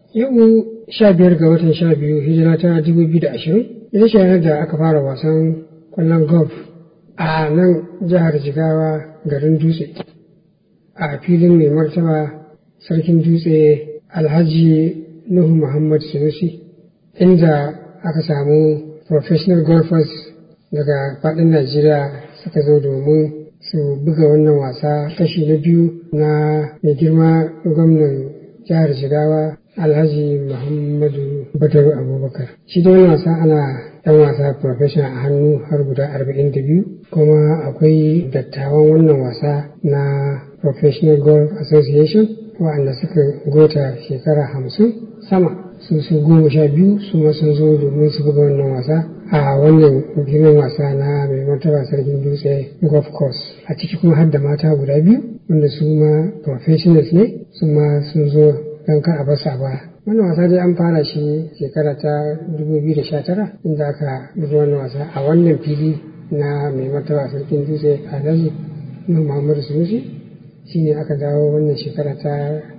Yau sha biyar ga watan sha biyu hijira ta dubu biyu da ashirin ita ce ranar da aka fara wasan kwallon golf a nan jihar Jigawa garin Dutse a filin mai martaba sarkin Dutse Alhaji Nuhu Muhammad Sunusi inda aka samu professional golfers daga faɗin Najeriya suka zo domin su buga wannan wasa kashi na biyu na mai girma gwamnan jihar Jigawa Alhaji Muhammadu Badaru Abubakar. Shi da wannan wasa ana ɗan wasa professional a hannu har guda arba'in da biyu kuma akwai dattawan wannan wasa na Professional Golf Association waɗanda suka gota shekara hamsin sama su su goma sha biyu su ma sun zo domin su buga wannan wasa a wannan filin wasa na mai martaba sarkin dutse golf course a ciki kuma har da mata guda biyu wanda su ma professionals ne su ma sun zo don kar a basa ba wannan wasa dai an fara shi shekara ta 2019 inda aka buga wannan wasa a wannan fili na mai martaba sarkin dutse alhaji muhammadu sunusi shine aka dawo wannan shekara ta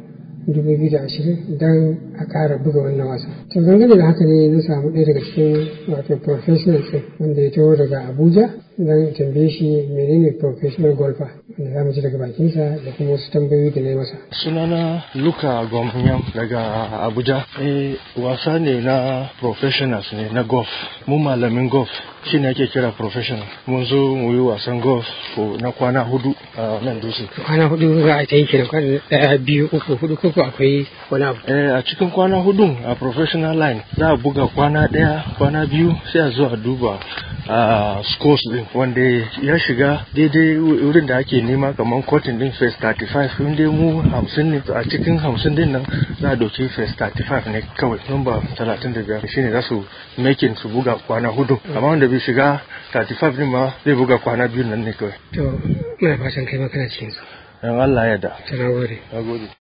2020 don a ƙara buga wannan wasa. To dangane da haka ne na samu ɗaya daga cikin wato professional ɗin wanda ya taho daga Abuja don tambaye shi menene professional golfer wanda za mu ji daga bakinsa da kuma wasu tambayoyi da na yi masa. Sunana Luka Gwamnyam daga Abuja. Eh wasa ne na professionals ne na golf. Mu malamin golf shi ne ake kira professional. Mun zo mu yi wasan golf na kwana hudu a nan dutse. Kwana hudu za a ta yi kenan kwana ɗaya biyu uku hudu ko akwai wani abu. Eh a cikin kwana hudun a professional line za a buga kwana ɗaya kwana biyu sai a zo a duba a scores din wanda ya shiga daidai wurin da ake nema kamar cotton din first 35 in dai mu hamsin ne a cikin hamsin din nan za a doki first 35 ne kawai number 35 shine za su making su buga kwana hudu amma wanda bai shiga 35 din ma zai buga kwana biyu nan ne kawai To ina fatan kai ma kana cikin su. dan Allah ya da Ta na gode. na gode